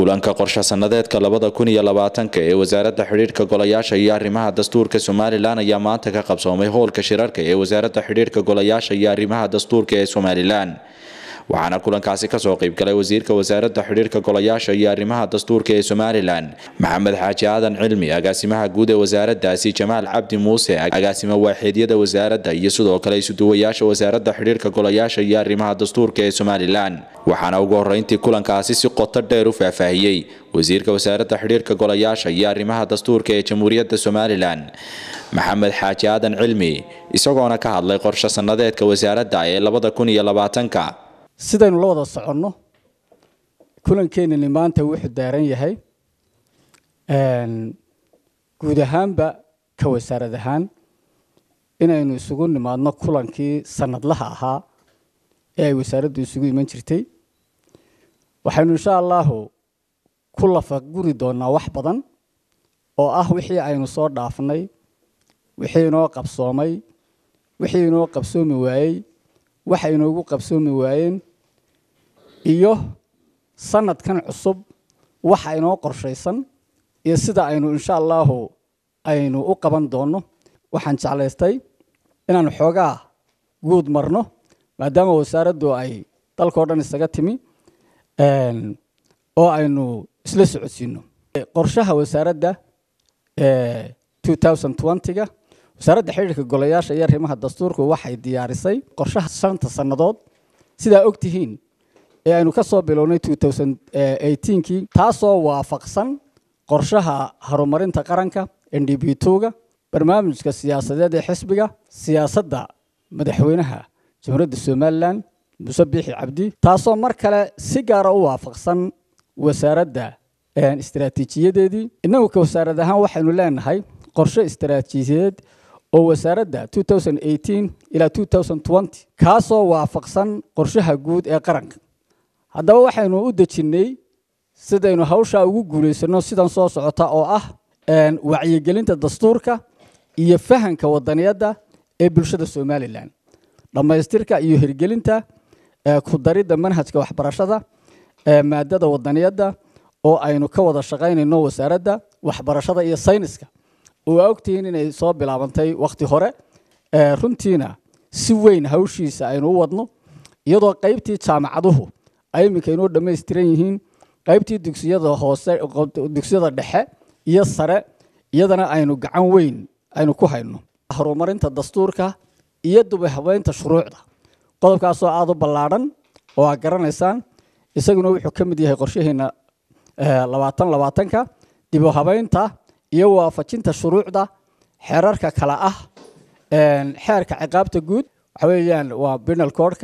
kulanka qorshe sanadeedka labada kun iyo labaatanka ee wasaaradda xidhiidhka golayaasha iyo arrimaha dastuurka somalilan ayaa maanta ka qabsoomay howlka shirarka ee wasaaradda xidhiidhka golayaasha iyo arrimaha dastuurka ee somalilan waxaana kulankaasi kasoo qeybgalay wasiirka wasaaradda xidhiidhka golayaasha iyo arrimaha dastuurka ee somalilan maxamed xaaji aadan cilmi agaasimaha guud ee wasaaraddaasi jamaal cabdi muuse agaasimo waaxeedyada wasaaradda iyo sidoo kale isuduwayaasha wasaaradda xidhiidhka golayaasha iyo arrimaha dastuurka ee somalilan waxaana ugu horeyntii kulankaasi si qoto dheer u faahfaahiyey wasiirka wasaaradda xidhiidhka golayaasha iyo arrimaha dastuurka ee jamhuuriyadda somalilan maxamed xaaji aadan cilmi isagoona ka hadlay qorshe sanadeedka wasaaradda ee labada kun iyo labaatanka sidaynu la wada soconno kulankeenani maanta wuxuu daaran yahay guud ahaanba ka wasaarad ahaan inaynu isugu nimaadno kulankii sanadlaha ahaa ee ay wasaaraddu isugu iman jirtay waxaynu insha allahu ku lafaguri doonaa wax badan oo ah wixii aynu soo dhaafnay wixii inoo qabsoomay wixii inoo qabsoomi waayey waxa inoogu qabsoomi waayeen iyo sanadkan cusub waxa inoo qorshaysan iyo sida aynu insha allahu aynu u qaban doonno waxaan jeclaystay inaanu xoogaa guud marno maadaama wasaaraddu ay dalkao dhan isaga timi oo aynu isla socodsiino qorshaha wasaaradda ga wasaaradda xidhiirka golayaasha iyo arrimaha dastuurku waxay diyaarisay qorshaha shanta sannadood sidaa og tihiin ee aynu ka soo bilownay kii taasoo waafaqsan qorshaha horumarinta qaranka n d b ga barnaamijka siyaasadeed ee xisbiga siyaasadda madaxweynaha jamhuuriyadda somalilan muse biixi cabdi taasoo mar kale si gaara u waafaqsan wasaaradda istaraatiijiyadeedii innagu ka wasaarad ahaan waxaynu leenahay qorshe istaraatiijiyadeed oo wasaaradda ilaa kaasoo waafaqsan qorshaha guud ee qaranka haddaba waxaynu u dejinnay sidaynu hawshaa ugu guulaysano sidan soo socota oo ah wacyigelinta dastuurka iyo fahanka wadaniyadda ee bulshada somalilan dhammaystirka iyo hirgelinta ku daridda manhajka waxbarashada maadada wadaniyadda oo aynu ka wada shaqaynayno wasaaradda waxbarashada iyo sayniska oo aa ogtihiin inay soo bilaabantay wakhti hore runtiina si weyn hawshiisa aynu u wadno iyadoo qaybtii jaamacaduhu ay iminka inoo dhammaystiran yihiin qaybtii dugsiyada hoose dugsiyada dhexe iyo sare iyadana aynu gacan weyn aynu ku hayno horumarinta dastuurka iyo dubahabeynta shuruucda qodobkaasoo aada u ballaadhan oo aad garanaysaan isaguna wuxuu ka mid yahay qorshaheena labaatan labaatanka dib u habeynta iyo waafajinta shuruucda xeerarka kale ah xeerka ciqaabta guud waxa weeyaan waa binal codka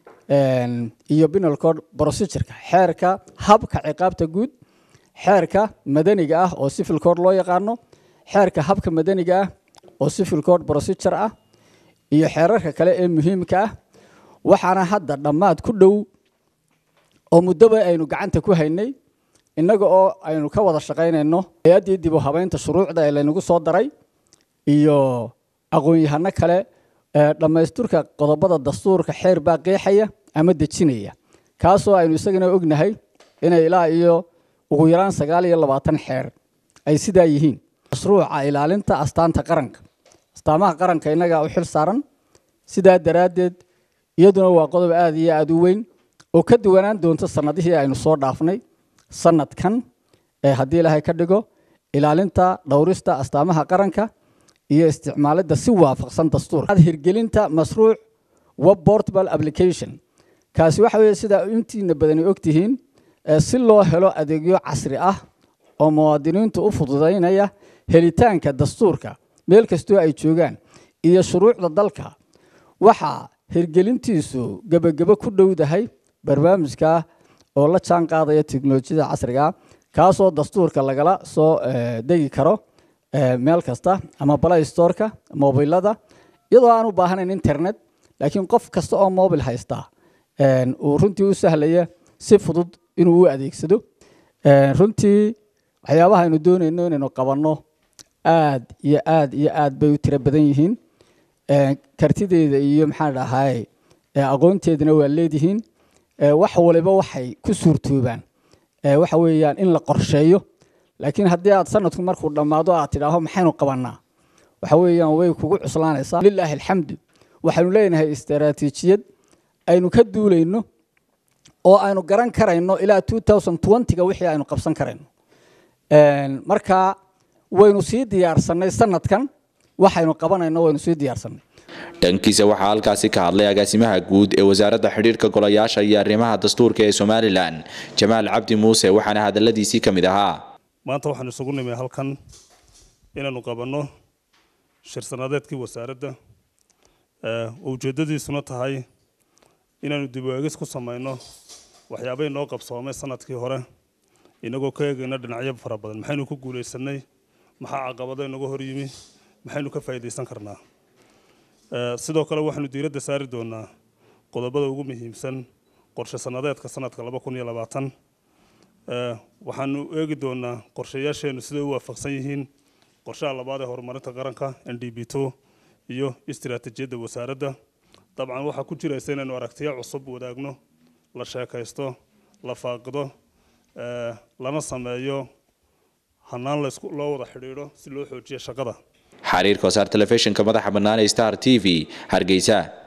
iyo binal code procedureka xeerka habka ciqaabta guud xeerka madaniga ah oo civil code loo yaqaano xeerka habka madaniga ah oo civil code procedure ah iyo xeerarka kale ee muhiimka ah waxaana hadda dhammaad ku dhow oo muddoba aynu gacanta ku haynay innaga oo aynu ka wada shaqaynayno hay-addii dib u habeynta shuruucda ee laynagu soo daray iyo aqoon-yahano kale dhammaysturka qodobada dastuurka xeer baa qeexaya ama dejinaya kaasoo aynu isagana ognahay inay ilaa iyo ugu yaraan sagaal iyo labaatan xeer ay sidaa yihiin mashruuca ilaalinta astaanta qaranka astaamaha qaranka innagaa u xil saaran sidaa daraaddeed iyaduna waa qodob aada iyo aada u weyn oo ka duwanaan doonta sanadihii aynu soo dhaafnay sanadkan ee haddii ilaahay ka dhigo ilaalinta dhowrista astaamaha qaranka iyo isticmaalidda si waafaqsan dastuurka hirgelinta mashruuc web portable application kaasi waxa weeye sidaa intiina badani ogtihiin si loo helo adeegyo casri ah oo muwaadiniintu u fududaynaya helitaanka dastuurka meel kastoo ay joogaan iyo shuruucda dalka waxaa hirgelintiisu gebagebo ku dhowdahay barnaamijka oo la jaan qaadaya teknolojiyada casriga kaasoo dastuurka lagala soo degi karo meel kasta ama play storeka mobilada iyadoo aan u baahanayn internet laakiin qof kasta oo mobil haysta uu runtii u sahlaya si fudud inuu u adeegsado runtii waxyaabaha aynu doonayno inaynu qabanno aad iyo aad iyo aad bay u tiro badan yihiin kartideeda iyo maxaan dhahay aqoonteedana waa leedihiin wax waliba waxay ku suurtoobaan waxa weeyaan in la qorsheeyo laakiin haddii aad sanadku markuu dhammaado aad tidhaaho maxaynu qabanaa waxa weeyaan way kugu cuslaanaysaa lilaahi alxamdu waxaynu leenahay istaraatiijiyad aynu ka duulayno oo aynu garan karayno ilaa ga wixii aynu qabsan karayno marka waynu sii diyaarsanay sanadkan waxaynu qabanayno waynu sii diyaarsanay dhankiisa waxaa halkaasi ka hadlay agaasimaha guud ee wasaaradda xidhiirka golayaasha iyo arrimaha dastuurka ee somalilan jamaal cabdi muuse waxaana hadaladiisii ka mid ahaa maanta waxaan isugu nimay halkan inaanu qabanno shir sanadeedkii wasaaradda oo ujeeddadiisuna tahay inaanu dib u eegis ku samayno waxyaabay noo qabsoomay sanadkii hore inagoo ka eegayna dhinacyo fara badan maxaynu ku guulaysanay maxaa caqabado inaga hor yimi maxaynu ka faa'iidaysan karnaa sidoo kale waxaanu diiradda saari doonaa qodobada ugu muhiimsan qorshe sanadeedka sanadka laba kun iyo labaatan waxaanu eegi doonaa qorshayaasheennu siday u waafaqsan yihiin qorshaha labaad ee horumarinta qaranka n d b two iyo istiraatiijiyadda wasaaradda dabcan waxaa ku jiraysa inaynu aragtiyo cusub wadaagno la sheekaysto la faaqido lana sameeyo hanaan loo wada xidhiidho si loo xoojiyo shaqada xariirka wasaar telefishinka madaxa bannaan ee star t v hargeysa